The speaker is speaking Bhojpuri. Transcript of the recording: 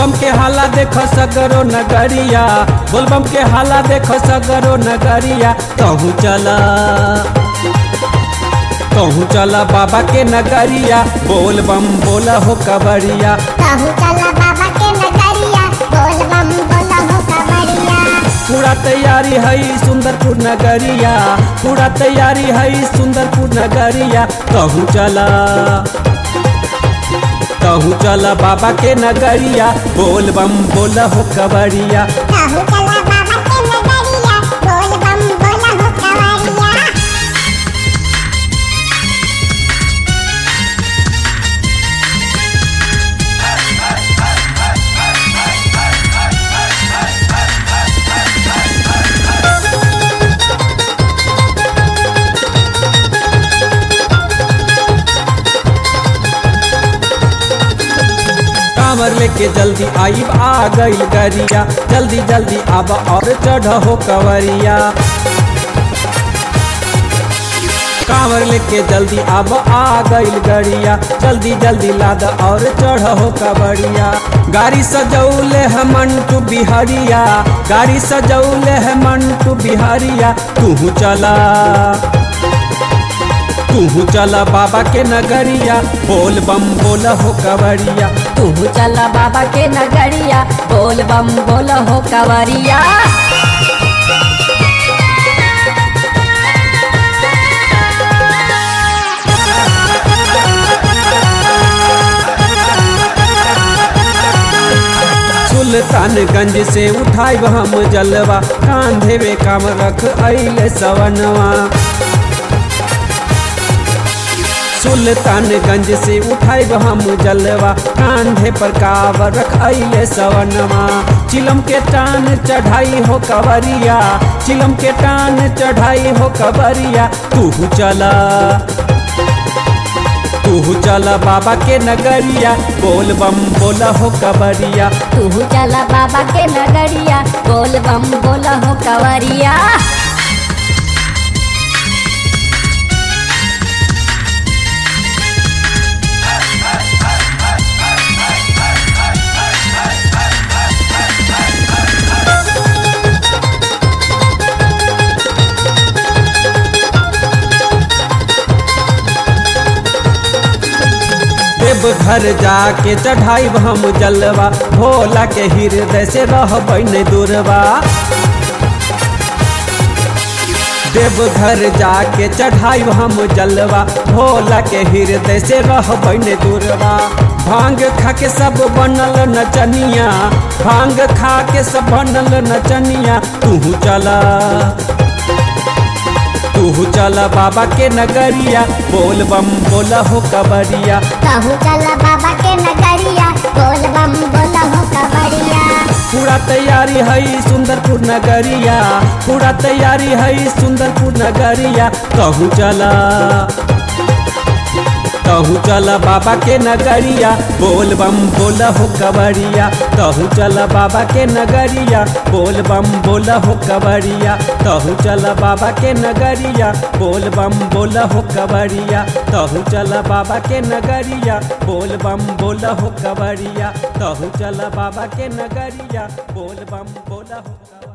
बोलबम के हाला देख सगरो नगरिया बोलबम के हाला देख सगरो नगरिया कहूँ चला कहूँ चला बाबा के नगरिया बोलबम बोला हो कबरिया कहूँ चला बाबा के नगरिया बोल बम बोला हो कबरिया पूरा तैयारी है सुंदरपुर नगरिया पूरा तैयारी है सुंदरपुर नगरिया कहूँ चला कहूँ चला बाबा के नगरिया बोल बम बोला हो कबरिया कहूँ चला बाबा के नगरिया बोल बम बोला हो कबरिया कांवर लेके जल्दी आइब आ गईल गरिया जल्दी जल्दी आब और चढ़ हो कवरिया कांवर लेके जल्दी आब आ गईल गरिया जल्दी जल्दी लाद और चढ़ हो कवरिया गाड़ी सजौले है मंटू बिहारिया गाड़ी सजौले है मंटू बिहारिया तू चला तू चला बाबा के नगरिया बोल बम बोल हो कवरिया तू चला बाबा के नगरिया बोल बम बोल हो कवरिया सुल्तानगंज से उठाइब हम जलवा कांधे में काम रख अइले सवनवा सुल्तानगंज से उठाइब हम जलवा कांधे पर कावर रख अइले सवनवा चिलम के टान चढ़ाई हो कवरिया चिलम के टान चढ़ाई हो कवरिया तू चला तू चला बाबा के नगरिया बोल बम बोला हो कबरिया तू चला बाबा के नगरिया बोल बम बोल हो कवरिया देव घर जाके चढ़ाइब हम जलवा भोला के हृदय से रह न दूरवा देव घर जाके चढ़ाइब हम जलवा भोला के हृदय से रह न दूरवा भांग खा के सब बनल नचनिया भांग खा के सब बनल नचनिया तू चला तू चला बाबा के नगरिया बोल बम बोला हो कबरिया कहूँ चला बाबा के नगरिया बोल बम बोला हो कबरिया पूरा तैयारी है सुंदरपुर नगरिया पूरा तैयारी है सुंदरपुर नगरिया कहूँ चला कहूँ चला बाबा के नगरिया बोल बम बोला हो कबरिया कहूँ चला बाबा के नगरिया बोल बम बोला हो कबरिया कहूँ चला बाबा के नगरिया बोल बम बोला हो कबरिया कहूँ चला बाबा के नगरिया बोल बम बोला हो कबरिया कहूँ चला बाबा के नगरिया बोल बम बोला हो कबरिया